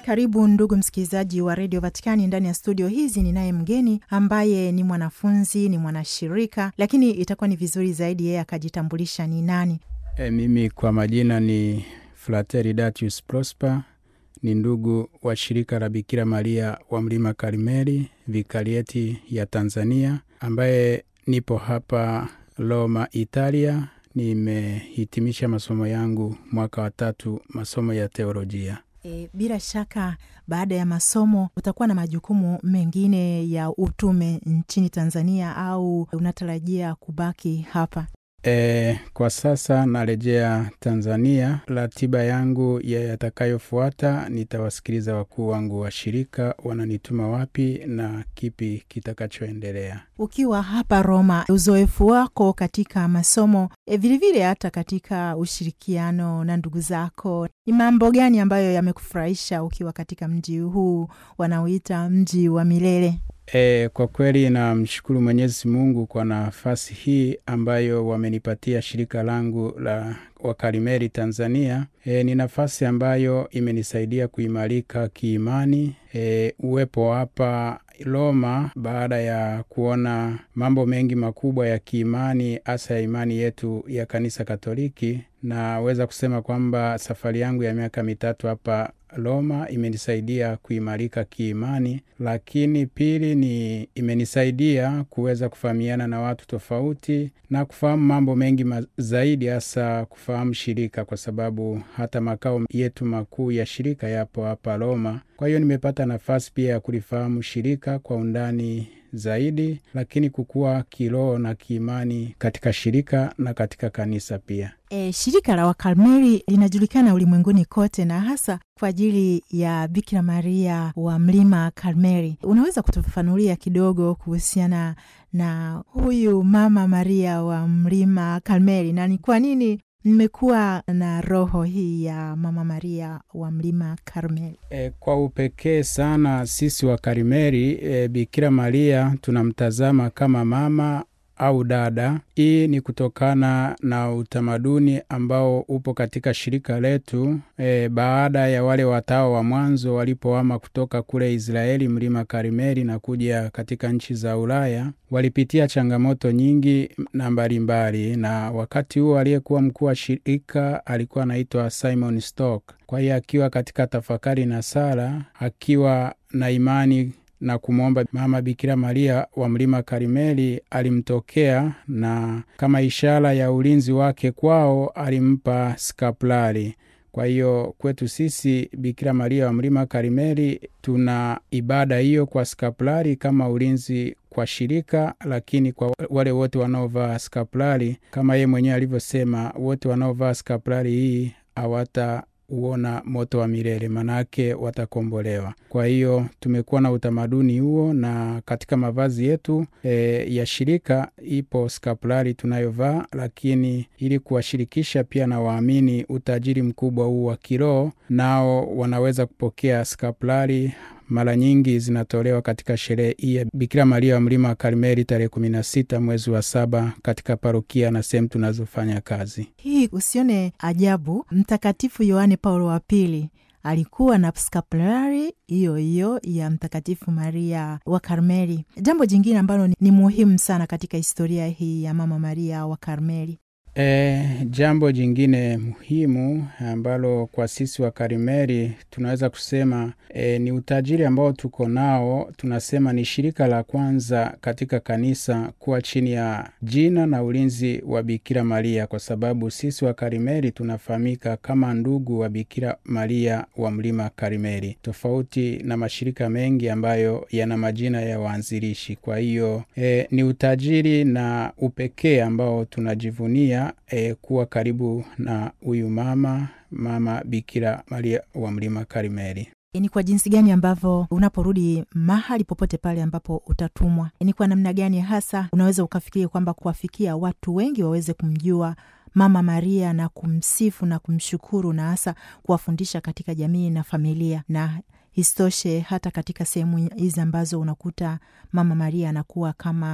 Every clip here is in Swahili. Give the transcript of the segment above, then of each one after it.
Karibu ndugu msikilizaji wa redio Vatikani. Ndani ya studio hizi ninaye mgeni ambaye ni mwanafunzi, ni mwanashirika, lakini itakuwa ni vizuri zaidi yeye akajitambulisha ni nani. E, mimi kwa majina ni Frateri Datius Prosper, ni ndugu wa shirika la Bikira Maria wa Mlima Karmeli, vikarieti ya Tanzania, ambaye nipo hapa Roma, Italia. Nimehitimisha masomo yangu mwaka wa tatu, masomo ya teolojia. E, bila shaka baada ya masomo utakuwa na majukumu mengine ya utume nchini Tanzania au unatarajia kubaki hapa? E, kwa sasa narejea Tanzania. Ratiba yangu ya yatakayofuata, nitawasikiliza wakuu wangu wa shirika wananituma wapi na kipi kitakachoendelea. Ukiwa hapa Roma, uzoefu wako katika masomo e, vilevile hata katika ushirikiano na ndugu zako, ni mambo gani ambayo yamekufurahisha ukiwa katika mji huu wanaoita mji wa milele? E, kwa kweli namshukuru Mwenyezi Mungu kwa nafasi hii ambayo wamenipatia shirika langu la Wakarimeli Tanzania. E, ni nafasi ambayo imenisaidia kuimarika kiimani. E, uwepo hapa Roma baada ya kuona mambo mengi makubwa ya kiimani, hasa ya imani yetu ya Kanisa Katoliki, naweza kusema kwamba safari yangu ya miaka mitatu hapa Roma imenisaidia kuimarika kiimani, lakini pili ni imenisaidia kuweza kufahamiana na watu tofauti na kufahamu mambo mengi ma zaidi, hasa kufahamu shirika, kwa sababu hata makao yetu makuu ya shirika yapo hapa Roma. Kwa hiyo nimepata nafasi pia ya kulifahamu shirika kwa undani zaidi, lakini kukua kiroho na kiimani katika shirika na katika kanisa pia. E, shirika la Wakarmeli linajulikana ulimwenguni kote na hasa kwa ajili ya Bikira Maria wa Mlima Karmeli. Unaweza kutufafanulia kidogo kuhusiana na huyu Mama Maria wa Mlima Karmeli na ni kwa nini mmekuwa na roho hii ya Mama Maria wa Mlima Karmeli? E, kwa upekee sana sisi wa Karmeli e, Bikira Maria tunamtazama kama mama au dada. Hii ni kutokana na utamaduni ambao upo katika shirika letu. E, baada ya wale watawa wa mwanzo walipohama kutoka kule Israeli mlima Karmeli na kuja katika nchi za Ulaya, walipitia changamoto nyingi na mbalimbali, na wakati huo aliyekuwa mkuu wa shirika alikuwa anaitwa Simon Stock. Kwa hiyo akiwa katika tafakari na sala, akiwa na imani na kumwomba Mama Bikira Maria wa Mlima Karmeli, alimtokea na kama ishara ya ulinzi wake kwao alimpa skapulari. Kwa hiyo kwetu sisi Bikira Maria wa Mlima Karmeli tuna ibada hiyo kwa skapulari kama ulinzi kwa shirika, lakini kwa wale wote wanaovaa skapulari, kama yeye mwenyewe alivyosema, wote wanaovaa skapulari hii hawata uona moto wa milele, manake watakombolewa. Kwa hiyo tumekuwa na utamaduni huo, na katika mavazi yetu e, ya shirika ipo skapulari tunayovaa, lakini ili kuwashirikisha pia na waamini utajiri mkubwa huu wa kiroho, nao wanaweza kupokea skapulari mara nyingi zinatolewa katika sherehe hii ya Bikira Maria wa Mlima wa Karmeli tarehe kumi na sita mwezi wa saba katika parokia na sehemu tunazofanya kazi. Hii usione ajabu, Mtakatifu Yohane Paulo wa Pili alikuwa na skapulari hiyo hiyo ya Mtakatifu Maria wa Karmeli. Jambo jingine ambalo ni muhimu sana katika historia hii ya Mama Maria wa Karmeli E, jambo jingine muhimu ambalo kwa sisi wa Karmeli tunaweza kusema e, ni utajiri ambao tuko nao. Tunasema ni shirika la kwanza katika kanisa kuwa chini ya jina na ulinzi wa Bikira Maria, kwa sababu sisi wa Karmeli tunafahamika kama ndugu wa Bikira Maria wa Mlima Karmeli, tofauti na mashirika mengi ambayo yana majina ya waanzilishi. Kwa hiyo e, ni utajiri na upekee ambao tunajivunia E, kuwa karibu na huyu mama mama Bikira Maria wa Mlima Karmeli. Ni kwa jinsi gani ambavyo unaporudi mahali popote pale ambapo utatumwa, ni kwa namna gani hasa unaweza ukafikiria kwamba kuwafikia watu wengi waweze kumjua Mama Maria na kumsifu na kumshukuru na hasa kuwafundisha katika jamii na familia na isitoshe hata katika sehemu hizi ambazo unakuta Mama Maria anakuwa kama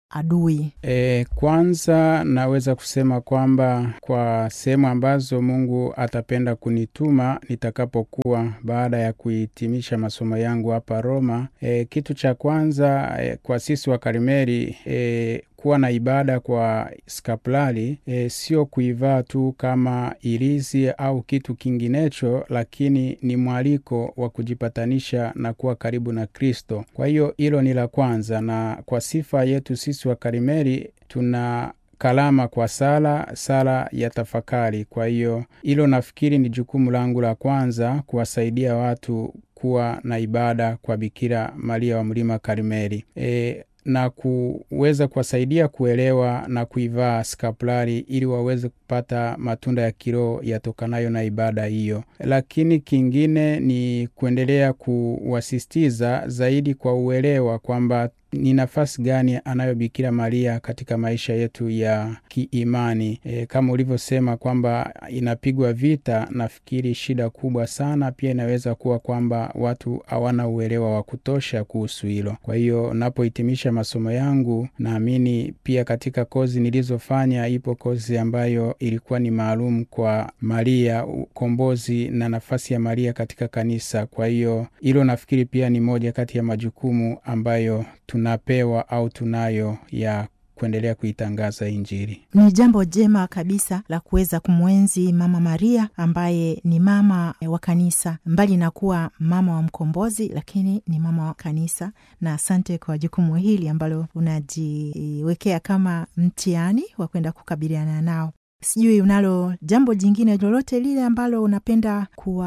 adui? E, kwanza naweza kusema kwamba kwa sehemu ambazo Mungu atapenda kunituma nitakapokuwa baada ya kuhitimisha masomo yangu hapa Roma, e, kitu cha kwanza e, kwa sisi wa Karmeli e, kuwa na ibada kwa skapulari e, sio kuivaa tu kama ilizi au kitu kinginecho, lakini ni mwaliko wa kujipatanisha na kuwa karibu na Kristo. Kwa hiyo hilo ni la kwanza, na kwa sifa yetu sisi wa Karmeli tuna kalama kwa sala, sala ya tafakari. Kwa hiyo hilo nafikiri ni jukumu langu la kwanza, kuwasaidia watu kuwa na ibada kwa Bikira Maria wa Mlima Karmeli e, na kuweza kuwasaidia kuelewa na kuivaa skapulari ili waweze kupata matunda ya kiroho yatokanayo na ibada hiyo. Lakini kingine ni kuendelea kuwasisitiza zaidi kwa uelewa kwamba ni nafasi gani anayo Bikira Maria katika maisha yetu ya kiimani. E, kama ulivyosema kwamba inapigwa vita, nafikiri shida kubwa sana pia inaweza kuwa kwamba watu hawana uelewa wa kutosha kuhusu hilo. Kwa hiyo napohitimisha masomo yangu, naamini pia katika kozi nilizofanya, ipo kozi ambayo ilikuwa ni maalum kwa Maria, ukombozi na nafasi ya Maria katika kanisa. Kwa hiyo hilo nafikiri pia ni moja kati ya majukumu ambayo tunapewa au tunayo ya kuendelea kuitangaza Injili. Ni jambo jema kabisa la kuweza kumwenzi Mama Maria ambaye ni mama wa kanisa, mbali na kuwa mama wa mkombozi, lakini ni mama wa kanisa. Na asante kwa jukumu hili ambalo unajiwekea kama mtihani wa kwenda kukabiliana nao. Sijui unalo jambo jingine lolote lile ambalo unapenda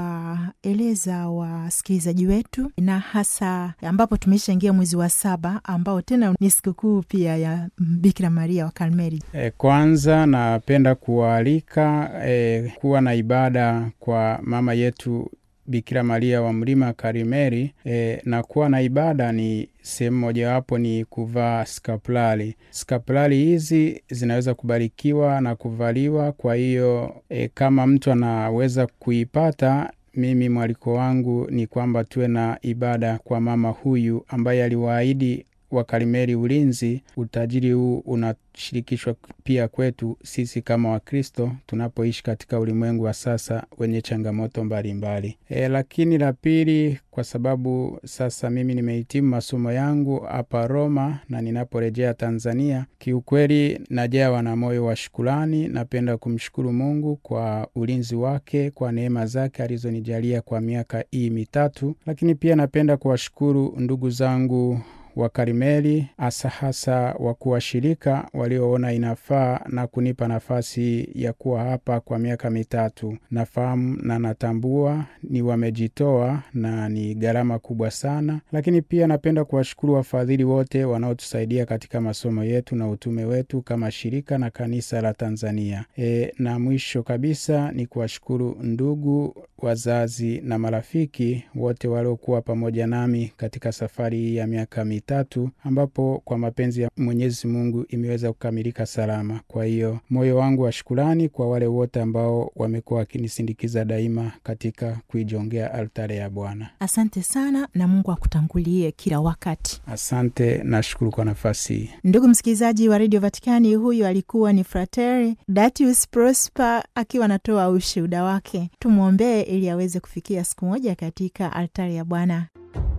kuwaeleza wasikilizaji wetu, na hasa ambapo tumeshaingia mwezi wa saba ambao tena ni sikukuu pia ya Bikira Maria wa Karmeli. E, kwanza napenda kuwaalika e, kuwa na ibada kwa mama yetu Bikira Maria wa Mlima Karmeli. E, na kuwa na ibada ni sehemu mojawapo ni kuvaa skapulari. Skapulari hizi zinaweza kubarikiwa na kuvaliwa. Kwa hiyo e, kama mtu anaweza kuipata, mimi mwaliko wangu ni kwamba tuwe na ibada kwa mama huyu ambaye aliwaahidi wa Karmeli ulinzi. Utajiri huu unashirikishwa pia kwetu sisi kama Wakristo tunapoishi katika ulimwengu wa sasa wenye changamoto mbalimbali. E, lakini la pili, kwa sababu sasa mimi nimehitimu masomo yangu hapa Roma na ninaporejea Tanzania, kiukweli najawa na moyo wa shukurani. Napenda kumshukuru Mungu kwa ulinzi wake, kwa neema zake alizonijalia kwa miaka hii mitatu, lakini pia napenda kuwashukuru ndugu zangu wa Karmeli hasa hasa wakuu wa shirika walioona inafaa na kunipa nafasi ya kuwa hapa kwa miaka mitatu. Nafahamu na natambua ni wamejitoa na ni gharama kubwa sana, lakini pia napenda kuwashukuru wafadhili wote wanaotusaidia katika masomo yetu na utume wetu kama shirika na kanisa la Tanzania. E, na mwisho kabisa ni kuwashukuru ndugu, wazazi na marafiki wote waliokuwa pamoja nami katika safari hii ya miaka tatu ambapo kwa mapenzi ya Mwenyezi Mungu imeweza kukamilika salama. Kwa hiyo moyo wangu wa shukurani kwa wale wote ambao wamekuwa wakinisindikiza daima katika kuijongea altare ya Bwana. Asante sana na Mungu akutangulie kila wakati. Asante, nashukuru kwa nafasi hii. Ndugu msikilizaji wa redio Vatikani, huyu alikuwa ni Frateri Datius Prosper akiwa anatoa ushuhuda wake. Tumwombee ili aweze kufikia siku moja katika altare ya Bwana.